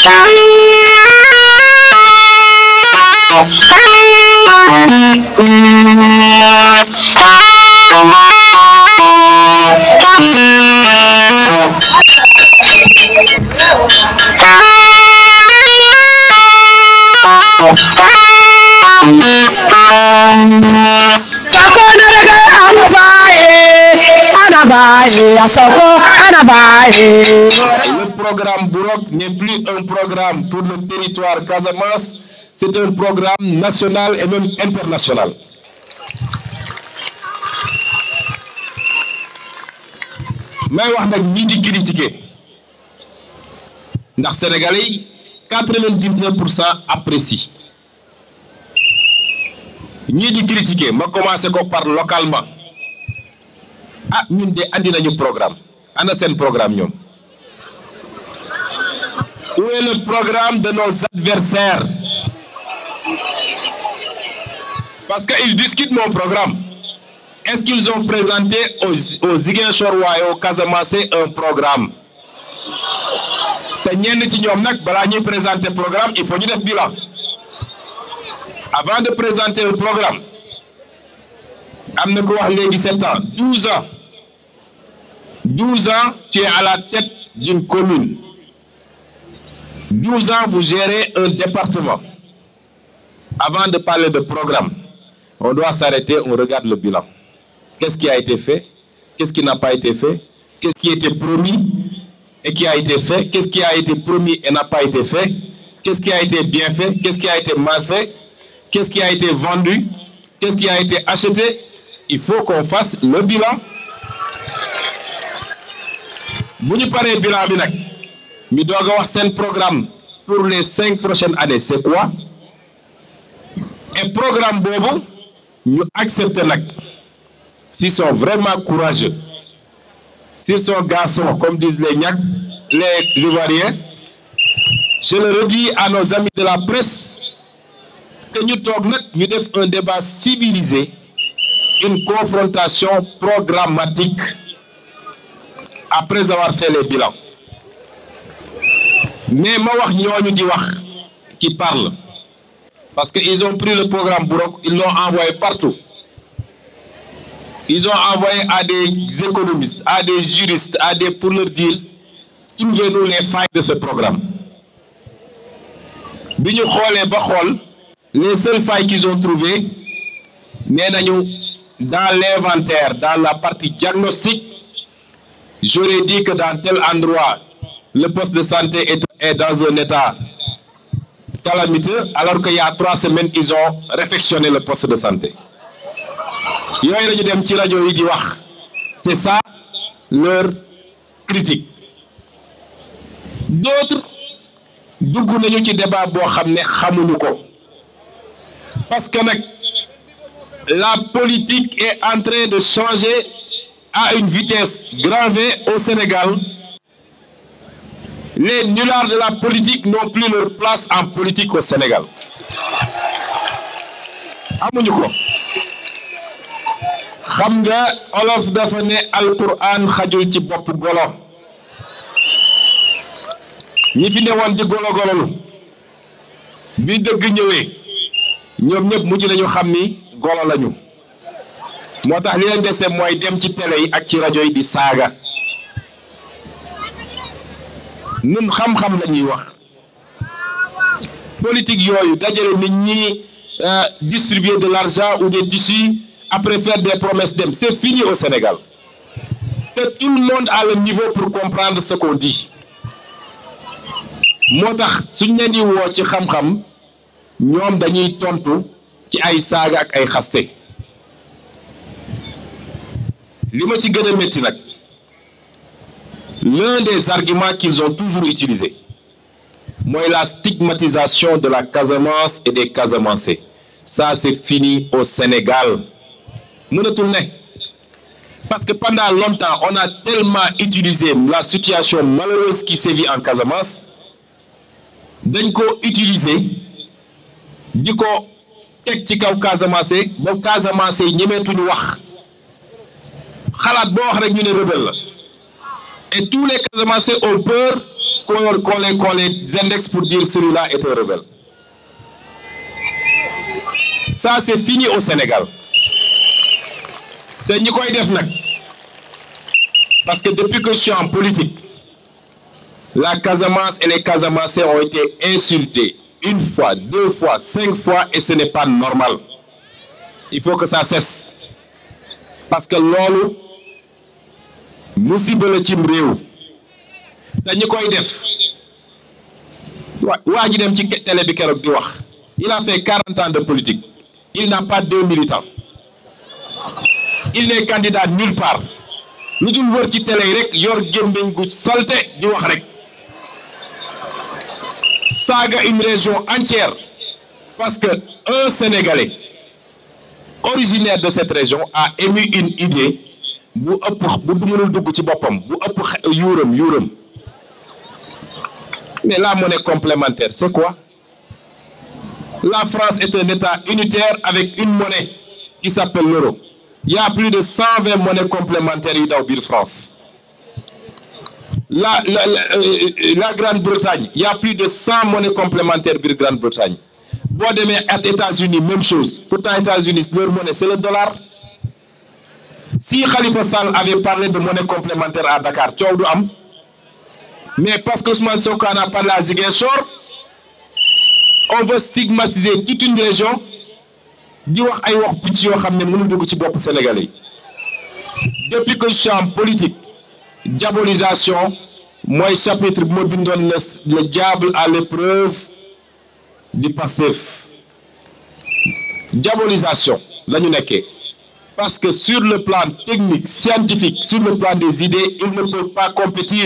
Le programme Bourok n'est plus un programme pour le territoire Casamance, c'est un programme national et même international. may wax nag ñii di critiquer ndax sénégalais yi quatre-vingt-dix-neuf pour cent apprécient ñii di critiquer ma commencé ko par localement ah ñun de andi nañu programme ana seen programme ñoom où est le programme de nos adversaires parce que ils discutent mon programme est-ce qu'ils ont présenté aux aux Ziguinchorois et aux Casamançais un programme te ñenn ci ñoom nag balaa ñuy présenter programme il faut ñu def bilan avant de présenter le programme am na ko wax léegi sept ans douze ans douze ans tu es à la tête d'une commune douze ans vous gérez un département avant de parler de programme on doit s'arrêter on regarde le bilan qu'est-ce qui a été fait qu'est-ce qui n'a pas été fait qu'est-ce qui a été promis et qui a été fait qu'est-ce qui a été promis et n'a pas été fait qu'est-ce qui a été bien fait qu'est-ce qui a été mal fait qu'est-ce qui a été vendu qu'est-ce qui a été acheté il faut qu'on fasse le bilan bu ñu paree bilan bi nag ñu doog a wax seen programme pour les cinq prochaines années c'est quoi et programme boobu ñu accepter nag s'ils sont vraiment courageux s'ils sont garçons comme disent les ñag les Ivoiriens je le redis à nos amis de la presse que ñu toog nag ñu def un débat civilisé une confrontation programmatique après avoir fait les bilans mais ma wax ñooñu di wax qui parlent parce que ils ont pris le programme Bourok ils l'ont envoyé partout ils ont envoyé à des économistes à des juristes à des pour leur dire trouvez-nous les failles de ce programme bi ñu xoolee ba xool les seules failles qu'ils ont trouvées nee nañu dans l'inventaire dans la partie diagnostic j'aurais dit que dans tel endroit le poste de santé est, est dans un état calamiteux alors qu'il y a trois semaines ils ont réfectionné le poste de santé yooyu lañu dem ci rajo yi di wax c'est ça leur critique d'autres dugg nañu ci débat boo xam ne xamuñu ko parce que nag la politique est en train de changer à une vitesse grand V au Sénégal les nullards de la politique n'ont plus leur place en politique au Sénégal amuñu ko xam nga olof dafa ne alquran xajul ci bopp golo ñi fi ne woon di golo gololu bi dëgg ñëwee ñoom ñëpp mujj nañu xam ni golo lañu moo tax li leen dese mooy dem ci télé yi ak ci rajo yi di saaga nun xam-xam la ñuy wax politique yooyu dajale nit ñi distribuer de l'argent ou des tissus après faire des promesses dem c'est fini au Sénégal te tout le monde a le niveau pour comprendre ce qu'on dit moo tax suñ leen di woo ci xam-xam ñoom dañuy tontu ci ay saaga ak ay xaste li ma ci gën a métti nag l'un des arguments qu'ils ont toujours utilisé mooy la stigmatisation de la Casamance et des Casamançais ça c'est fini au Sénégal mënatul ne parce que pendant longtemps on a tellement utilisé la situation malheureuse qui sévit en Casamance dañ ko utiliser di ko teg ci kaw Casamance ba Casamance yi ñemeetuñu wax xalaat boo wax rek ñu ne rebelle la et tous les Casamançais ont peur qu'on qu'on les qu'on les indexe pour dire celui-là est un rebelle ça c'est fini au Sénégal te ñi koy def nag parce que depuis que je suis en politique la Casamance et les Casamançais ont été insultés une fois deux fois cinq fois et ce n'est pas normal il faut que ça cesse parce que loolu musiba la cim réew te ñi koy def waa waa ji dem ci télé bi keroog di wax il a fait quarante ans de politique il n'a pas deux militants il n'est candidat nulle part lu dul wër ci télé yi rek yor gémmiñ gu salte di wax rek saaga une région entière parce que un Sénégalais originaire de cette région a émis une idée bu ëpp bu du mënul dugg ci boppam bu ëpp yuuram yuuram mais la monnaie complémentaire c'est quoi la France est un État unitaire avec une monnaie qui s'appelle l'euro il y a plus de cent vingt monnaies complémentaires yu daw biir France la la la, euh, la Grande-Bretagne il y a plus de cent monnaies complémentaires biir Grande-Bretagne boo demee ak États-Unis même chose pourtant États-Unis leur monnaie c'est le dollar si Khalifa Sall avait parlé de monnaie complémentaire à Dakar coow du am mais parce que Ousmane Sonko en a parlé à Ziguinchor on veut stigmatiser toute une région di wax ay wax picc yoo xam ne mënul dugg ci bopp Sénégalais yi depuis que je suis en politique diabolisation mooy chapitre bu ma bindoon le le diable à l'épreuve du Pastef diabolisation la ñu nekkee parce que sur le plan technique scientifique sur le plan des idées ils ne peuvent pas compétir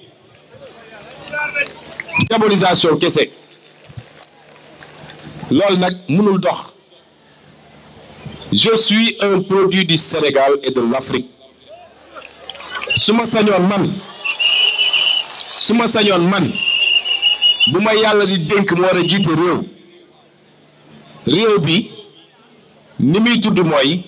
diabolisation kese loolu nag mënul dox je suis un produit du Sénégal et de l'Afrique su ma sañoon man su ma sañoon man bu ma yàlla di dénk mu war a jiite réew réew bi ni muy tudd mooy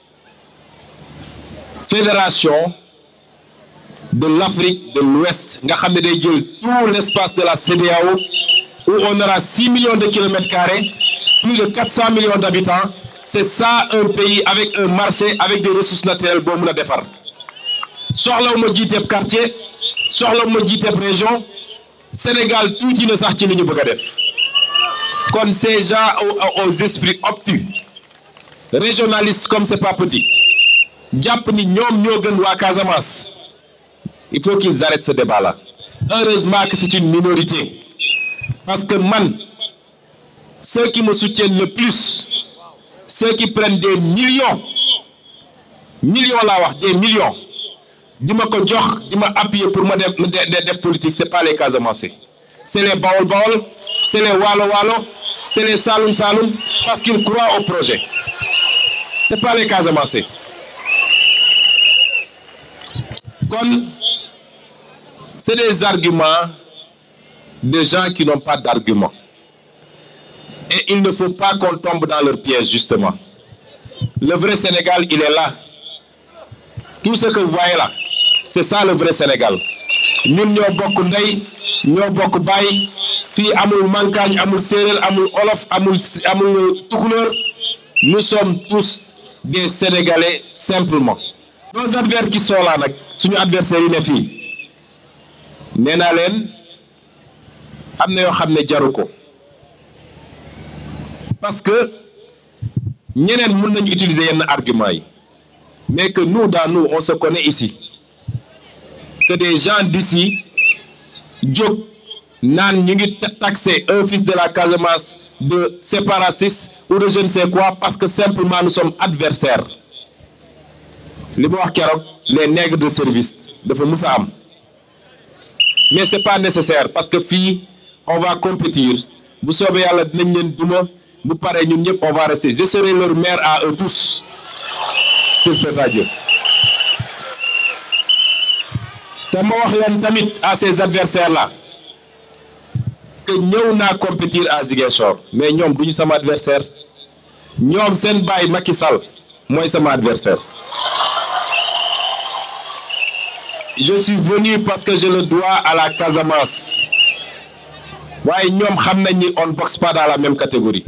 fédération de l'Afrique de l'Ouest nga xam ne day jël tout l'espace de la CEDEAO où on aura six millions de kilomètres carrés plus de quatre cents millions d'habitants c'est ça un pays avec un marché avec des ressources naturelles boo mun a defar soxlawu ma jiiteeb quartier soxlawu ma jiiteeb région Sénégal tuuti na sax ci li ñu bëgg a def kon ces gens aux, aux esprits obtus régionalistes comme c'est pas petit jàpp ni ñoom ñoo gën waa Casamance il faut qu'ils arrêtent ce débat-là heureusement que c'est une minorité parce que man ceux qui me soutiennent le plus ceux qui prennent des millions millions laa wax des millions di ma ko jox di ma appuyer pour ma def def politique c'est pas les Casamançais c'est les Bawol Bawol c'est les Waalo Waalo c'est les Saloum Saloum parce qu'ils croient au projet c'est pas les Casamançais kon c'est des arguments de gens qui n'ont pas d'arguments et il ne faut pas qu'on tombe dans leur piège justement le vrai Sénégal il est là tout ce que vous voyez là c'est ça le vrai Sénégal ñun ñoo bokk ndey ñoo bokk baay fii amul mankaañ amul séeréer amul olof amul amul tukulóor nous sommes tous des Sénégalais simplement nos adversaires qui sont là nag suñu adversaires yi ne fii nee naa leen am na yoo xam ne jaru ko parce que ñeneen mën nañu utiliser yenn argument yi mais que nous dans nous on se connaît ici que des gens d'ici jóg naan ñu ngi taxer un fils de la Casamance de séparatiste ou de je ne sais quoi parce que simplement nous sommes adversaires li ma wax keroog les nègres de service dafa mus a am mais c'est pas nécessaire parce que fii on va compétir bu soobee yàlla dinañ leen duma bu paree ñun ñëpp on va rester je serai leur maire à eux tous s'il plaît à Dieu te ma wax leen tamit à ces adversaires là que ñëw naa compétir à Ziguinchor mais ñoom duñu sama adversaire ñoom seen baay Macky Sall mooy sama adversaire je suis venu parce que je le dois à la Casamance waaye ñoom xam nañ ni on boxe pas dans la même catégorie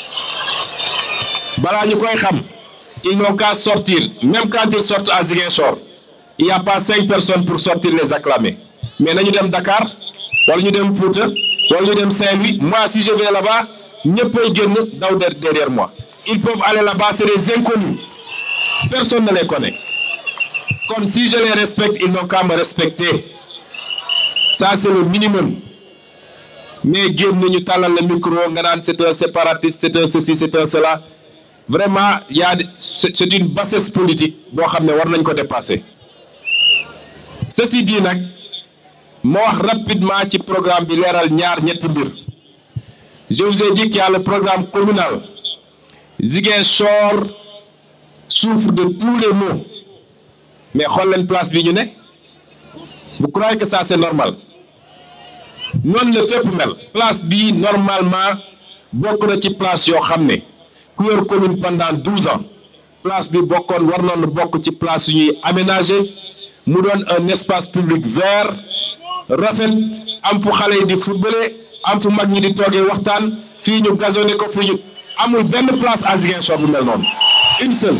balaa ñu koy xam ils n'ont qu'à sortir même quand ils sortent à Ziguinchor il y a pas cinq personnes pour sortir les acclamer mais nañu dem Dakar wala ñu dem Fouta wala ñu dem Saint-Louis moi si je vais là-bas ñëppay génn daw derrière moi ils peuvent aller là-bas c'est des inconnus personne ne les connaît kon si je les respecte ils n'ont qu'à me respecter ça c'est le minimum mais génn ñu tàllal le micro nga naan c'est un séparatiste c'est un ceci c'est un cela vraiment y a c'est une bassesse politique boo xam ne war nañ ko dépasser ceci dit nag moo wax rapidement ci programme bi leeral ñaar ñetti mbir je vous ai dit qu'il y a le programme communal Ziguinchor souffre de tous les maux mais xool leen place bi ñu ne vous croyez que ça c'est normal noonu la fépp mel place bi normalement bokk na ci place yoo xam ne ku yor commune pendant douze ans place bi bokkoon war noonu bokk ci place yu ñuy aménager mu doon un espace public vert rafet am fu xale yi di footballer am fu mag ñi di toogee waxtaan fii ñu gazonné ko fii ñu amul benn place à Ziguinchor bu mel noonu une seule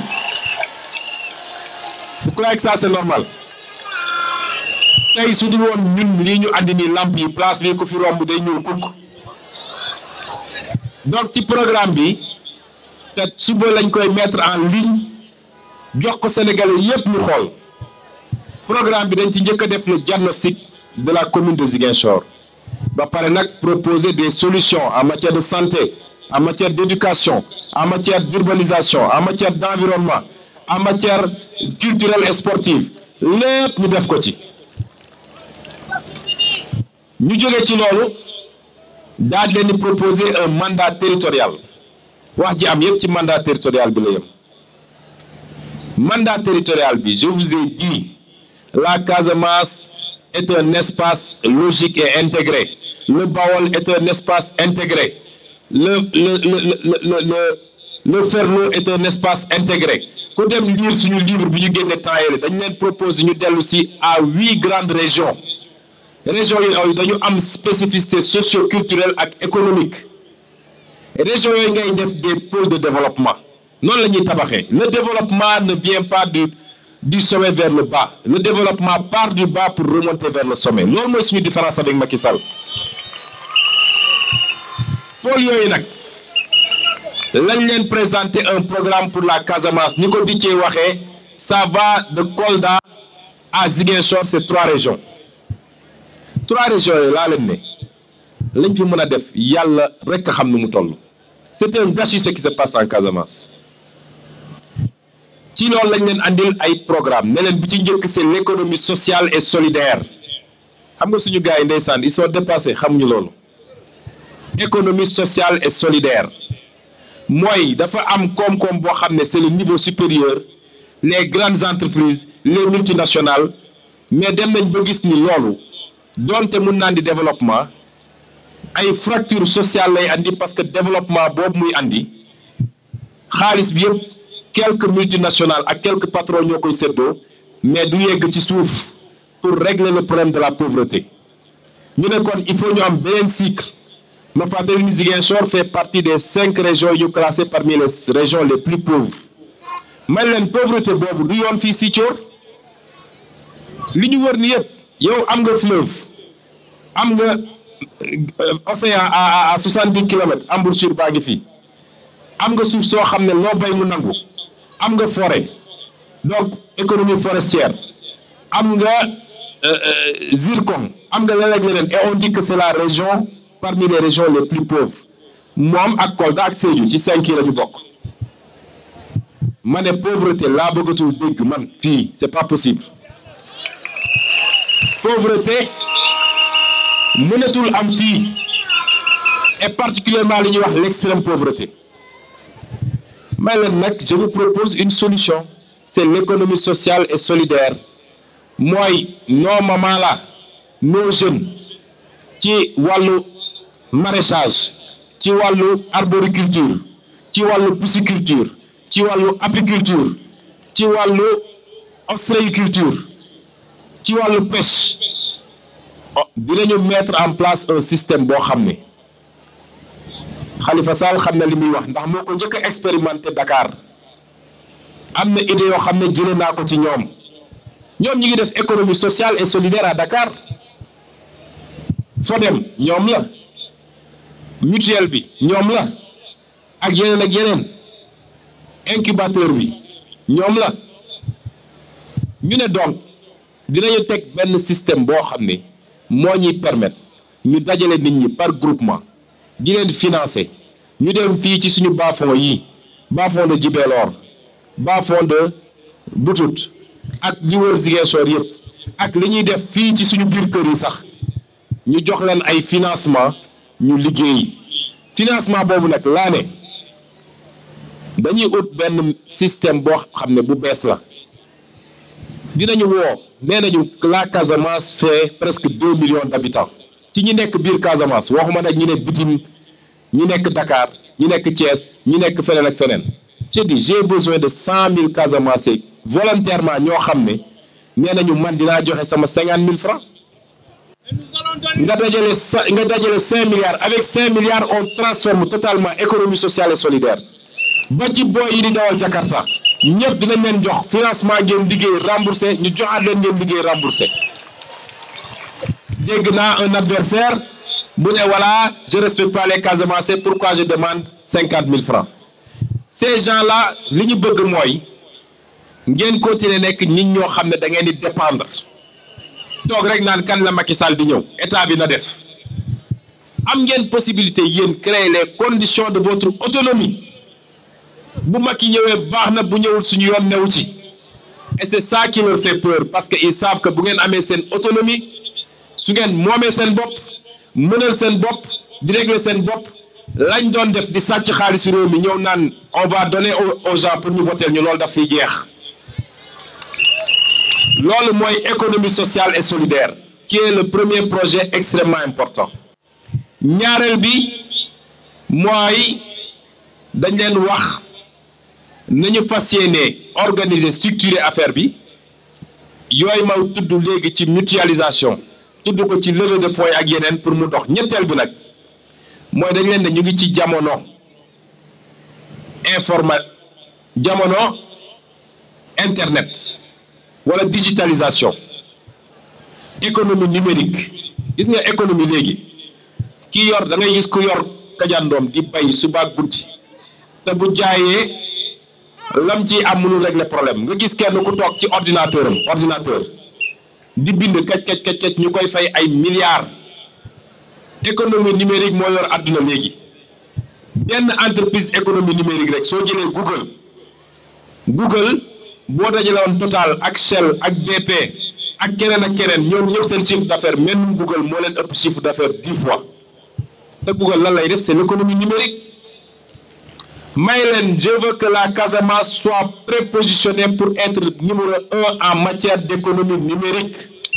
vous croyez que ça c'est normal tey su dul woon ñun lii ñu andi nii lamp yi place bi ku fi romb day ñuul kukk donc ci programme bi te suba lañ koy mettre en ligne jox ko Sénégalais yépp ñu xool programme bi dañ ci njëkk a def le diagnostic de la commune de Ziguinchor ba pare nag proposer des solutions en matière de santé en matière d'éducation en matière d'urbanisation en matière d'environnement en matière culturelle et sportive lépp ñu def ko ci ñu jóge ci loolu daal di leen di proposer un mandat territorial wax ji am yépp ci mandat territorial bi la yem mandat territorial bi je vous ai dit la Casamance est un espace logique et intégré le Baol est un espace intégré le le le le le le le Ferlo est un espace intégré ku dem lire suñu livre bi ñu génne temps yële dañu leen proposer ñu dellu si à huit grandes régions régions yooyu dañu am spécificité socio-culturelle ak économique régions yooyu ngay def des pôles de développement noonu la ñuy tabaxee le développement ne vient pas du du sommet vers le bas le développement part du bas pour remonter vers le sommet loolu mooy suñu différence avec Macky Sall pôles yooyu nag lañ leen présenter un programme pour la Casamance ni ko diccee waxee ça va de Kolda à Ziguinchor c'est trois régions trois régions yooyu laa leen ne lañ fi mën a def yàlla rek a xam nu mu toll c'est un gâchis ce qui se passe en Casamance ci loolu lañ leen andil ay programme ne leen bi ci njëkk c'est l'économie sociale et solidaire xam nga suñu gars yi ndeysaan ils sont dépassés xamuñu loolu économie sociale et solidaire mooy dafa am koom-koom boo xam ne c'est le niveau supérieur les grandes entreprises les multinationales mais dem nañ ba gis ni loolu doonte mun naa di développement ay fracture sociale lay andi parce que développement boobu muy andi xaalis bi yëpp quelques multinationales ak quelques patrons ñoo koy séddoo mais du yegg ci suuf pour régler le problème de la pauvreté ñu ne kon il faut ñu am beneen cycle ma fàttali ni Ziguinchor fait partie des cinq régions yu classées parmi les régions les plus pauvres man leen pauvreté boobu du yoon fii Sicoor li ñu wër ni yëpp yow am nga fleuve am nga océan à à soixante-dix kilomètres embouchure baa ngi fii am nga suuf soo xam ne loo bay mu nangu am nga forêt donc économie forestière am nga zircon am nga leneen leneen et on dit que c'est la région parmi les régions les plus pauvres moom ak Kolda ak Sédhiou ci cinq yi la ñu bokk ma ne pauvreté laa bëggatul dégg man fii c'est pas possible pauvreté mënatul am fii et particulièrement li ñuy wax l'extrême pauvreté may leen nag je vous propose une solution c'est l'économie sociale et solidaire mooy nos mamans là nos jeunes ci wàllu maraîchage ci wàllu arboriculture ci wàllu pisciculture ci wàllu apiculture ci wàllu ostréiculture ci wàllu pêche dinañu mettre en place un système boo xam ne Khalifa Sall xam na li muy wax ndax moo ko njëkk a expérimenté Dakar am na idée yoo xam ne jëlee naa ko ci ñoom ñoom ñi ngi def économie sociale et solidaire à Dakar Fodem ñoom la mutuelle bi ñoom la ak yeneen ak yeneen incubateur bi ñoom la ñu ne donc dinañu teg benn système boo xam ne moo ñuy permettre ñu dajale nit ñi par groupement di leen financer ñu dem fii ci suñu bas-fonds yi bas-fonds de Djibélor bas-fonds de Boutout ak li wër Ziguinchor yëpp ak li ñuy def fii ci suñu biir kër yi sax ñu jox leen ay financement ñu liggéey financement boobu nag laa ne dañuy ut benn système boo xam ne bu bees la dinañu woo nee nañu la Casamance fait presque deux millions d'habitants ci ñi nekk biir Casamance waxuma nag ñi nekk bitim ñi nekk Dakar ñi nekk Thiès ñi nekk feneen ak feneen je dis j'ai besoin de cent mille Casamançais volontairement ñoo xam ne nee nañu man dinaa joxe sama cinquante mille francs nga dajale sa nga dajale cinq milliards avec cinq milliards on transforme totalement économie sociale et solidaire ba ci booy yi di dawal Jakarta ñëpp dinañ leen jox financement ngeen liggéey remboursé ñu joxaat leen ngeen liggéey remboursé dégg naa un adversaire bu ne voilà je respecte pas les Casamançais pourquoi je demande cinquante mille francs ces gens-là li ñu bëgg mooy ngeen continuer nekk nit ñoo xam ne da ngeen di dépendre toog rek naan kan la Macky Sall di ñëw état bi na def am ngeen possibilité yéen créer les conditions de votre autonomie bu Macky ñëwee baax na bu ñëwul suñu yoon newu ci et c'est ça qui leur fait peur parce que ils savent que bu ngeen amee seen autonomie su ngeen moomee seen bopp mënal seen bopp di régler seen bopp lañ doon def di sàcc xaalis réew mi ñëw naan on va donner aux gens pour ñu voter ñu loolu daf fiy jeex loolu mooy économie sociale et solidaire qui est le premier projet extrêmement important ñaareel bi mooy dañ leen wax nañu fas yéene organiser structurer affaire bi yooyu ma tudd léegi ci mutualisation tudd ko ci levée de fonds ak yeneen pour mu dox ñetteel bi nag mooy dañ leen ne ñu ngi ci jamono informa jamono internet wala digitalisation économie numérique gis nga économie léegi kii yor da ngay gis ku yor kajandoom di bay suba ak guddi te bu jaayee lam ci am mënul régler problème nga gis kenn ku toog ci ordinateur am ordinateur di bind kaj kaj kaj kaj ñu koy fay ay milliards économie numérique moo yor àdduna léegi benn entreprise économie numérique rek soo jëlee Google Google boo dajale woon Total ak Shell ak BP ak keneen ak keneen ñoom ñëpp seen chiffre d'affaires même Google moo leen ëpp chiffre d'affaires dix fois te Google lan lay def c'est l'économie numérique may leen je veux que la Casamance soit prépositionnée pour être numéro un en matière d'économie numérique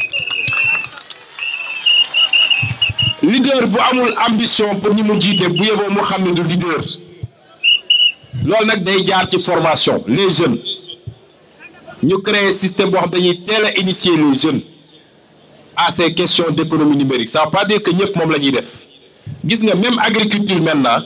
leader bu amul ambition pour ñi mu jiite bu yeboo mu xam ne du leader loolu nag day jaar ci formation les jeunes ñu créer système boo xam dañuy teel a initier les jeunes à ces questions d'économie numérique ça veut pas dire que ñëpp moom la ñuy def gis nga même agriculture maintenant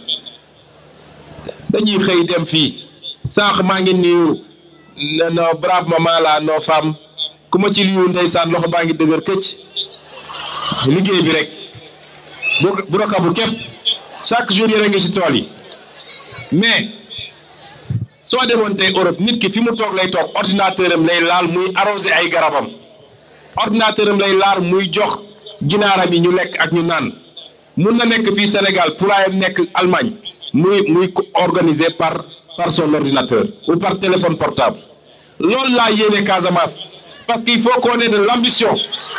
dañuy xëy dem fii sànq maa ngi nuyu no brave maman la nos femmes ku ma ci liyu ndeysaan loxo baa ngi dëgër këcc liggéey bi rek bu bu roka bu képp chaque jour yére ngi ci tool yi mais soo demoon tey Europe nit ki fi mu toog lay toog ordinateur am lay laal muy arroser ay garabam ordinateur am lay laal muy jox ginaaram yi ñu lekk ak ñu naan mun na nekk fii Sénégal pourrait nekk Allemagne muy muy organisé par par son ordinateur ou par téléphone portable loolu laa yéene Casamance parce qu'il faut qu'on ait de l'ambition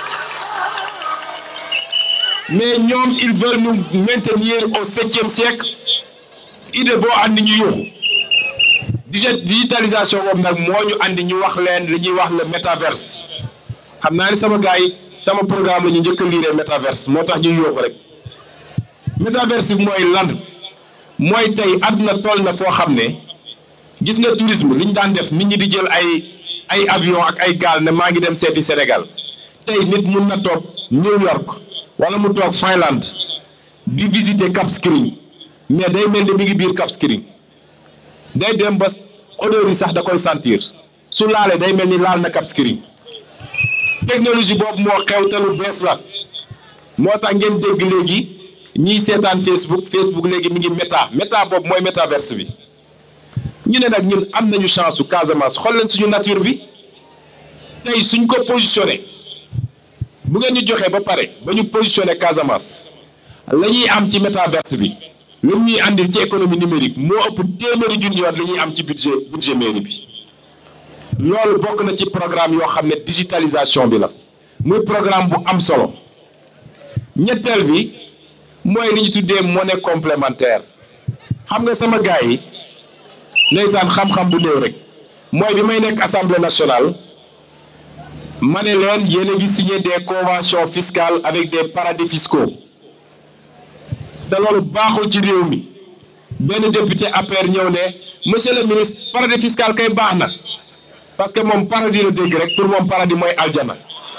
mais ñoom ils veulent nous maintenir au septième siècle idée boo andi ñu yuuxu digitalisation boobu nag moo ñu andi ñu wax leen li ñuy wax le métaverse xam naa ni sama gars yi sama programme la ñu njëkk a liiree métaverse moo tax ñuy yuuxu rek métaverse bi mooy lan mooy tey àdduna toll na foo xam ne gis nga tourisme li ñu daan def nit ñi di jël ay ay avion ak ay gaal ne maa ngi dem seeti Sénégal tey nit mun na toog New York wala mu toog Finlande di visiter Cap Skirring mais day mel ni mi ngi biir Cap Skirring day dem ba odeur yi sax da koy sentir su laalee day mel ni laal na Cap Skirring technologie boobu moo xew te lu bees la moo tax ngeen dégg léegi ñiy seetaan Facebook Facebook léegi mi ngi méta méta boobu mooy métaverse bi ñu ne nag ñun am nañu chance su Casamance xool leen suñu nature bi tey suñ ko positionné bu ngeen ñu joxee ba pare ba ñu positionné Casamance la ñuy am ci métaverse bi lu ñuy andil ci économie numérique moo ëpp téeméeri junni yoon li ñuy am ci budget budget mairie bi loolu bokk na ci programme yoo xam ne digitalisation bi la muy programme bu am solo ñetteel bi mooy li ñu tuddee monnaie complémentaire xam nga sama gars yi ndeysaan xam-xam bu néew rek mooy bi may nekk assemblée nationale ma ne leen yéen a ngi signé des conventions fiscales avec des paradis fiscaux te loolu baaxul ci réew mi benn député APR ñëw ne monsieur le ministre paradis fiscal kay baax na parce que moom paradis la dégg rek pour moom paradis mooy aljana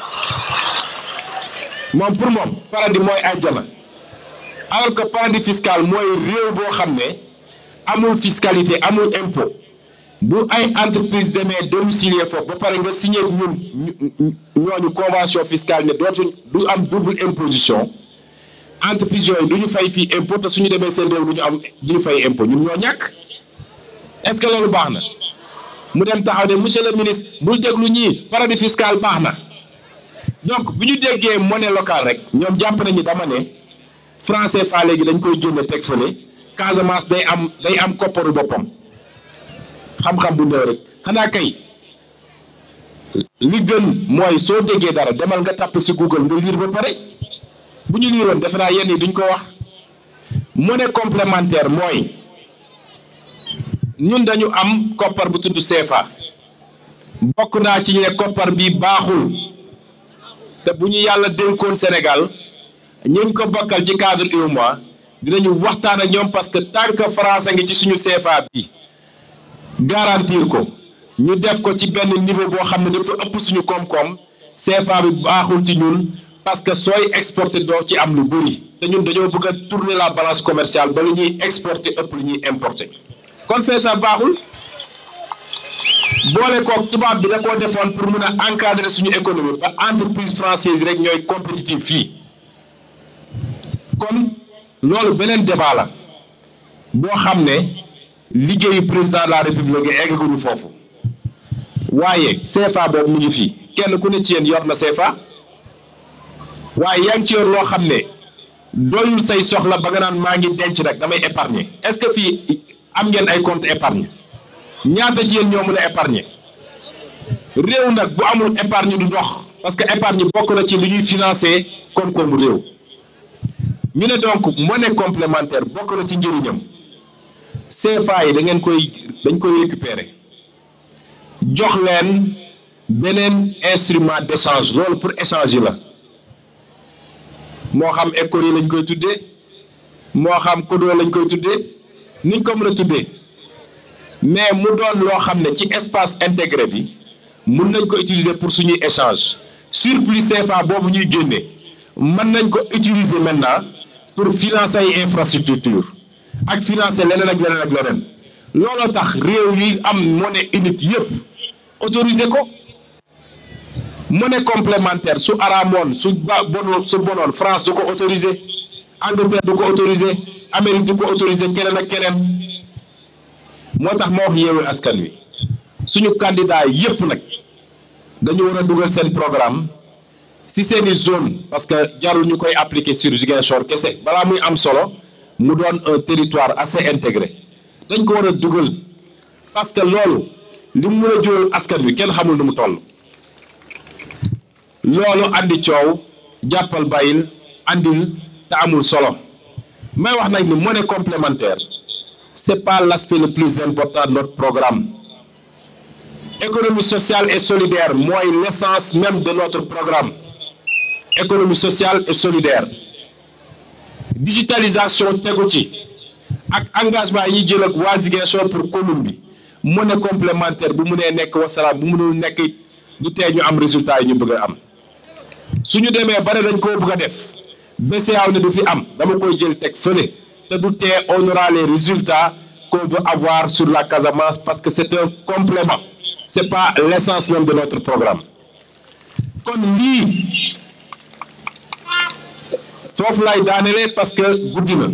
moom pour moom paradis mooy aljana alors que paradis fiscal mooy réew boo xam ne amul fiscalité amul impôt bu ay entreprise demee domicilier foofu ba pare nga signé ñun ñooñu convention fiscale ne dootuñ du am double imposition entreprise yooyu du ñu fay fii impôt te suñu demee seen réew du ñu am du ñu fay impôt ñun ñoo ñàkk est-ce que loolu baax na mu dem taxaw ne monsieur le ministre bul déglu ñii paradis fiscal baax na donc bu ñu déggee monnaie locale rek ñoom jàpp nañu dama ne franc CFA léegi dañ koy génne teg fële Casamance day am day am kopparu boppam xam-xam bu néew rek xanaa kay li gën mooy soo déggee dara demal nga tàpp ci Google nga liir ba pare bu ñu liiroon defe naa yenn yi duñ ko wax monnaie complémentaire mooy ñun dañu am koppar bu tudd CFA bokk naa ci ñu ne koppar bi baaxul te bu ñu yàlla dénkoon Sénégal ñu ko bokkal ci cadre UEMOA dinañu waxtaan ak ñoom parce que tant que français ngi ci suñu CFA bi garantir ko ñu def ko ci benn niveau boo xam ne dafa ëpp suñu koom-koom CFA bi baaxul ci ñun parce que sooy exporter doo ci am lu bëri te ñun dañoo bëgg a tourner la balance commerciale ba lu ñuy exporter ëpp lu ñuy importer kon CFA baaxul boole kook tubaab bi da koo defoon pour mun a encadrer suñu économie ba entreprise française rek ñooy compétitive fii kon loolu beneen débat la boo xam ne liggéeyu président de la république eggaguñu foofu waaye CFA boobu mu ngi fii kenn ku ne ci yéen yor na CFA waaye yaa ngi ci yor loo xam ne doyul say soxla ba nga naan maa ngi denc rek damay épargner est-ce que fii am ngeen ay compte épargne ñaata ci yéen ñoo mën a épargner réew nag bu amul épargne du dox parce que épargne bokk na ci li ñuy financer koom-koomu réew ñu ne donc monnaie complémentaire bokk na ci njëriñam CFA yi da ngeen koy dañ koy récupérer jox leen beneen instrument d'échange loolu pour échanger la moo xam école yi lañ koy tuddee moo xam kodo lañ koy tuddee niñ ko mën a tuddee mais mu doon loo xam ne ci espace intégré bi mun nañ ko utiliser pour suñuy échange surplus CFA boobu ñuy génne mën nañ ko utiliser maintenant pour financer ay infrastructure ak financer leneen ak leneen ak leneen looloo tax réew yi am monnaie unique yépp autoriser ko monnaie complémentaire su araamoon su ba bonoon su bonoon France du ko autoriser Angleterre du ko autoriser Amérique du ko autoriser keneen ak keneen moo tax ma wax yeewu askan wi suñu candidat yépp nag dañu war a dugal seen programme si seeni zone parce que jarul ñu koy appliquer sur Ziguinchor kese balaa muy am solo mu doon un territoire assez intégré dañ ko war a dugal parce que loolu li mu mën a jural askan wi kenn xamul nu mu toll loolu andi coow jàppal bàyyil andil te amul solo may wax nag ni monnaie complémentaire c'est pas l'aspect le plus important de notre programme économie sociale et solidaire mooy l'essence même de notre programme économie sociale et solidaire digitalisation tegu ci ak engagement yi jël ak waa Ziguinchor pour commune bi monnaie complémentaire bu munee nekk wasalaam bu munul nekk du tee ñu am résultat yi ñu bëgg a am suñu demee bare dañ koo bëgg a def BCEAO ne du fi am dama koy jël teg fële te du tee on aura les résultats qu'on veut avoir sur la Casamance parce que c'est un complément c'est pas l'essence même de notre programme kon lii foofu lay daanelee parce que guddi na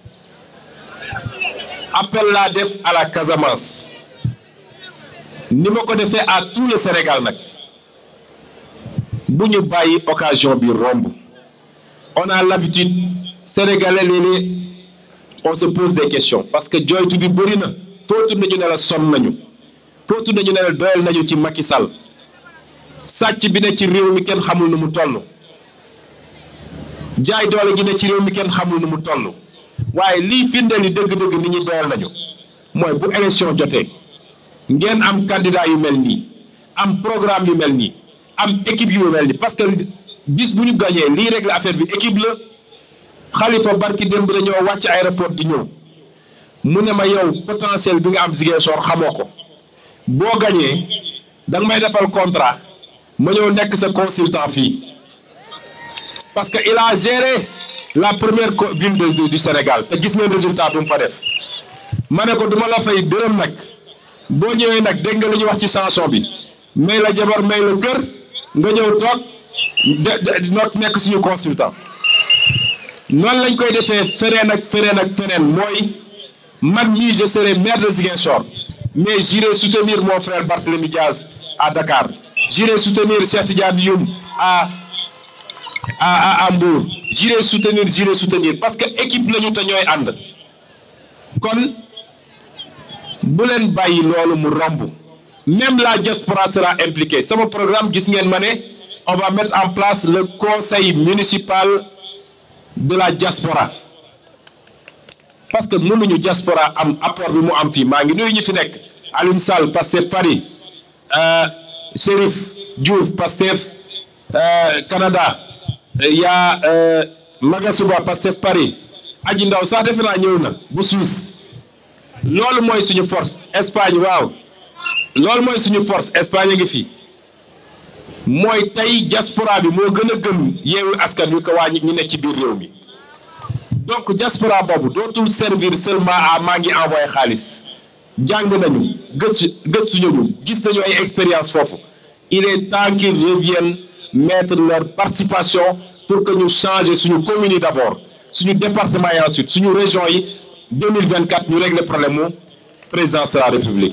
appel laa def à la Casamance ni ma ko defee à tout le Sénégal nag bu ñu bàyyi occasion bi romb on a l'habitude sénégalais léeg-léeg on se pose des questions parce que joytu bi bëri na foo tudd nañu ne la sonn nañu foo tudd nañu ne la doyal nañu ci Macky Sall sàcc bi ne ci réew mi kenn xamul nu mu toll jaay doole gi ne ci réew mi kenn xamul nu mu toll waaye lii firndeel ni dëgg-dëgg nit ñi doyal nañu mooy bu élection jotee ngeen am candidat yu mel nii am programme yu mel nii am équipe yu mel nii parce que bis bu ñu gañee lii régler affaire bi équipe la Khalifa barki démb dañoo wàcc aéroport di ñëw mu ne ma yow potentiel bi nga am Ziguinchor xamoo ko boo gañee da nga may defal contrat ma ñëw nekk sa consultant fii parce que il a géré la première ville de du Sénégal te gis ngeen résultat bi mu fa def ma ne ko duma la fay dërëm nag boo ñëwee nag dégg nga lu ñuy wax ci chanson bi may la jabar may la kër nga ñëw toog de noot nekk suñu consultant noonu lañ koy defee feneen ak feneen ak feneen mooy man mii je serai maire de Ziguinchor mais j'irai soutenir mon frère Barthélémy Diaz à Dakar j'irai soutenir Cheikh Tidiane Youm à à à Mbour j'irai soutenir j'irai soutenir parce que équipe lañu te ñooy ànd kon bu leen bàyyi loolu mu romb même la diaspora sera impliquée sama programme gis ngeen ma ne on va mettre en place le conseil municipal de la diaspora parce que mënuñu diaspora am apport bi mu am fii maa ngi nuyu ñu fi nekk Alioune Sall Pastef Paris Chérif Diouf Pastef Canada yaa Magasuba Pastef Paris Aji Ndaw sax defe naa ñëw na bu Suisse loolu mooy suñu force Espagne waaw loolu mooy suñu force Espagne a ngi fi mooy tey diaspora bi moo gën a gëm yeewu askan wi ko waa ñi nekk ci biir réew mi donc diaspora boobu dootul servir seulement à maa ngi envoyé xaalis jàng nañu gëstu gëstu nañu gis nañu ay expérience foofu il est temps qu'ils reviennent mettre leur participation pour que ñu changer suñu commune yi d'abord suñu département yi ensuite suñu région yi 2024 ñu régler problème mu présidence de la République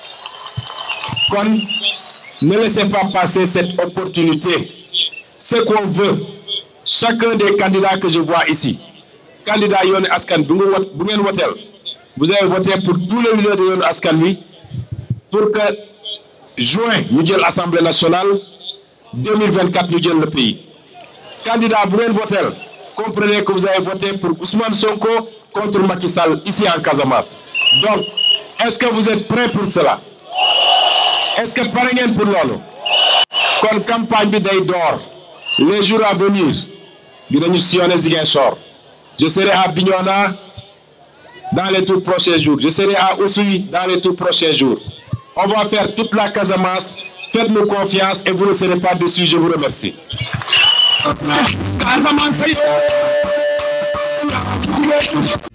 kon ne laissez pas passer cette opportunité ce qu'on veut chacun des candidats que je vois ici candidat Yewwi Askan bu nga wot bu ngeen woteel vous avez voté pour tous les leaders de Yewwi Askan Wi pour que juin ñu jël assemblée nationale 2024 ñu jël le pays candidat bu ngeen voteel comprenez que vous avez voté pour Ousmane Sonko contre Macky Sall ici en Casamance donc est-ce que vous êtes prêts pour cela est-ce que pare ngeen pour loolu kon campagne bi day door les jours à venir dinañu sillonner Ziguinchor je serai à Bignona dans les tout prochains jours je serai à Oussouye dans les tout prochains jours on va faire toute la Casamance faites-nous confiance et vous ne serez pas déçus je vous remercie Casamance